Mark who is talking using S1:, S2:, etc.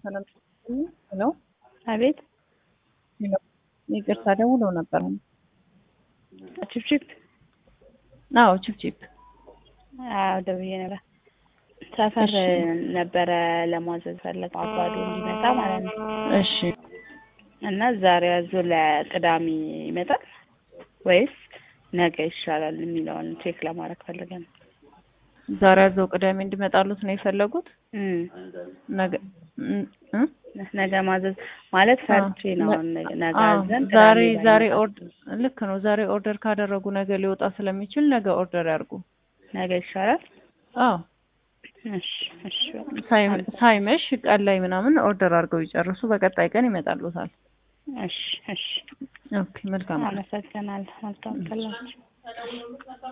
S1: ሰላም ሄሎ
S2: አቤት
S1: ሄሎ ይቅርታ ደውለው ነበር።
S2: ችፕችፕ
S1: አዎ ችፕችፕ
S2: አዎ ደውዬ ነበር። ሰፈር ነበረ ለማዘዝ ፈለገው አባዶ እንዲመጣ ማለት ነው።
S1: እሺ
S2: እና ዛሬ ያዞ ለቅዳሜ ይመጣል ወይስ ነገ ይሻላል የሚለውን ቼክ ለማድረግ ፈልገን ነው።
S1: ዛሬ ያዘው ቅዳሜ እንዲመጣሉት ነው የፈለጉት።
S2: እም፣
S1: ነገ እም፣ እም?
S2: ነገ ማዘዝ ማለት ፈርቼ ነው። ነገ
S1: አዎ፣
S2: አዘን
S1: ዛሬ
S2: ቅዳሜ
S1: ዛሬ
S2: ባይመጣ።
S1: ኦርደር ልክ ነው። ዛሬ ኦርደር ካደረጉ ነገ ሊወጣ ስለሚችል ነገ ኦርደር ያርጉ።
S2: ነገ ይሻላል።
S1: አዎ
S2: እሺ እሺ በቃ።
S1: ሳይ- ሳይመሽ ቀን ላይ ምናምን ኦርደር አድርገው ይጨርሱ። በቀጣይ ቀን ይመጣሉታል።
S2: እሺ እሺ።
S1: ኦኬ መልካም
S2: አመሰግናለሁ። መልካም ቀን ላችሁ።